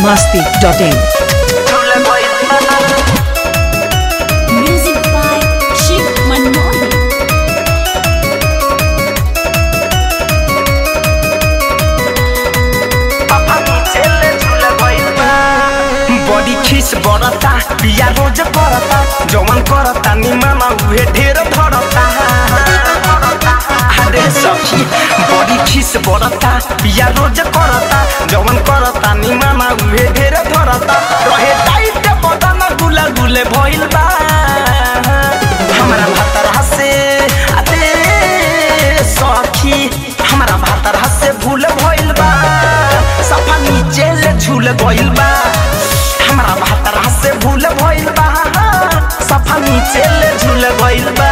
biharmasti.in Music by Shiv Manmohan. बड़ी खीस बरता पिया रोज करता जवन करता निमामा उहे ढेर धरता अरे सखी बड़ी खीस बरता पिया रोज करता जवन करता निमामा उहे ढेर धरता रहे टाइट बदन गुला गुले भइल बा हमरा भातरा से अरे सखी हमरा भातरा से भूल भइल बा सफा नीचे ले झूल गइल बा हमरा भातरा से भूल भइल बा सफा नीचे ले झूल गइल बा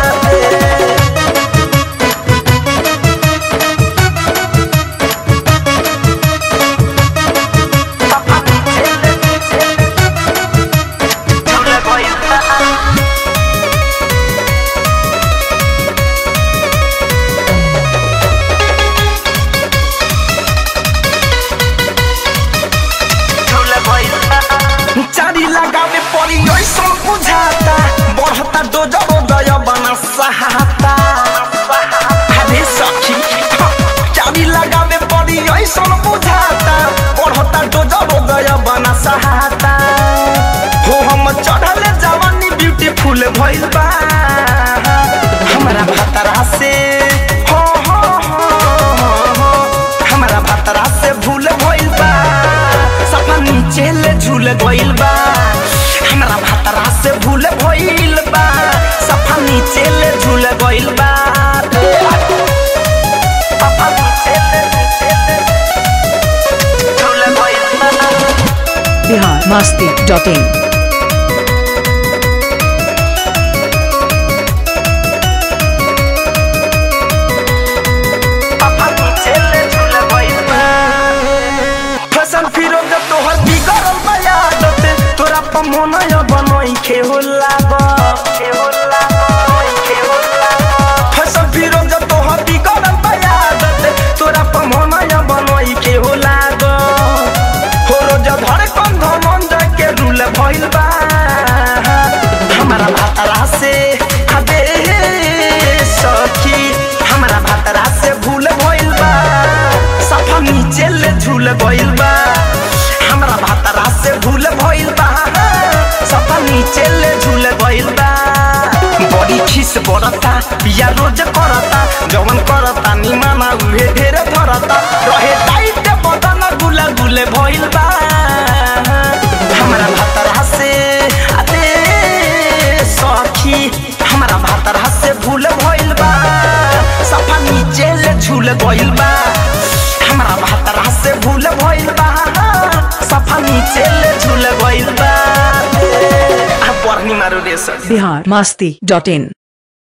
सफा नीचे ले झूल गइल बा चारी लगावे पड़ी ऐसा बुझाता बढ़ता डोजर दय बना सहाता अरे सखी चारी लगावे पड़ी ऐसा बुझाता बढ़ता डोजर दय बना सहाता हो हम चढ़ले जवानी ब्यूटीफुल भइल बा हमरा भतरा से हो हो हो हो हो हमरा भतरा से भूल भइल बा सफा नीचे ले झूल गइल बा हमरा भतरा से भूल भइल बा सफा नीचे ले झूल गइल बा सफा नीचे ले नीचे ले झूल गइल बा biharmasti.in फसल फिरोज तोहर बिगड़ल बयादत तोरा पमोनय बनई खे हो लाग फसल फिरोज तोहर बिगड़ल बयादत तोरा पमोनय बनई खे हो लाग हो रोज धर कंध मन के रूल भइल बा हमरा भातरा से अबे सखी हमरा भातरा से भूल भइल बा सफा नीचे ले झूल गइल बा हमरा भातरा से भूल भइल बा सफा नीचे ले झूल गइल बा बड़ी खीस बरता पिया रोज करता जवन करता निमाना उहे ढेर धरता रहे टाइट बदन गुला गुले भइल बा हमरा भातरा से अरे सखी हमरा भातरा से भूल भइल बा सफा नीचे ले झूल गइल बा हमरा भातरा से भूल भइल बा सफा नीचे ले झूल गइल बा आ बरनी मारो रे सखी biharmasti.in